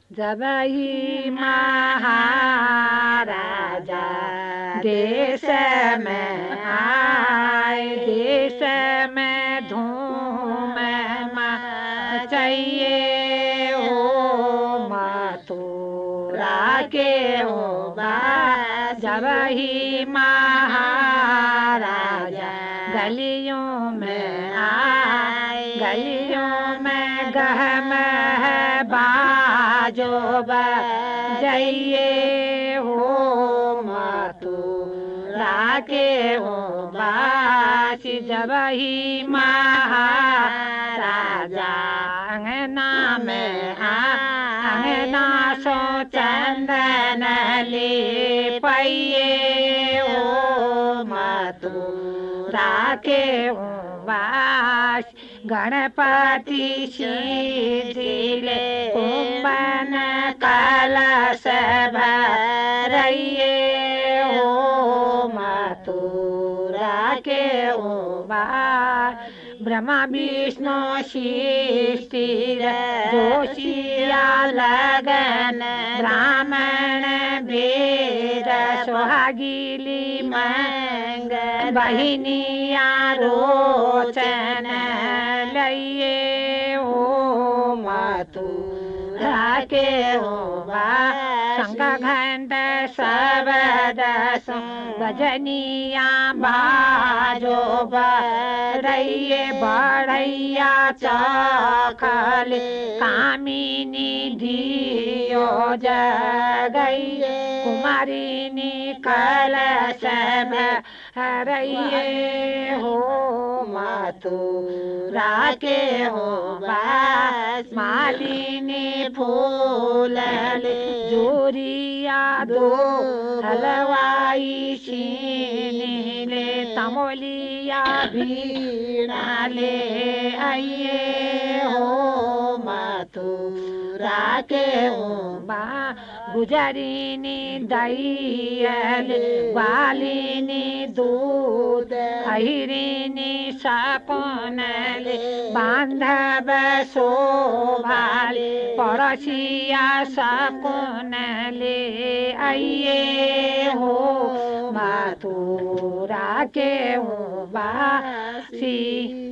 जब ही महाराजा देश में आए देश में धूम चाहिए ओ मथुरा के ओ बा जब ही महाराजा गलियों में आए गलियों में गहम बाजो जाइए हो मथुरा के हो बासी जब ही महाराजा अंगना में अंगना सो चंदन ले पैये ओ मथुरा के हो वास गणपति शीले कुंभन कलश भरइए ओ मथुरा के ओ वास ब्रह्मा विष्णु शिष्टिर जोशिया लगन ब्राह्मण वेद सुहागिली मंग बहिनिया रोचन लइए ओ मथुरा के हो बा शंख घंट शबद गजनिया बाजो बरइए बढ़ैया चखल कामिनी धियो जगइए कुमारिनी कलश हरइए हो मथुरा के हो बस मालिनी फूल जोरिया दो हलवाई ले तमोलिया भीड़ा ले आइए हो मथुरा के हो बा गुजरिनी दैयल बालिनी दूध अहिरिनी सपनल बांधव शोभाल पड़ोसिया सपनले आइए हो मथुरा के हो बासी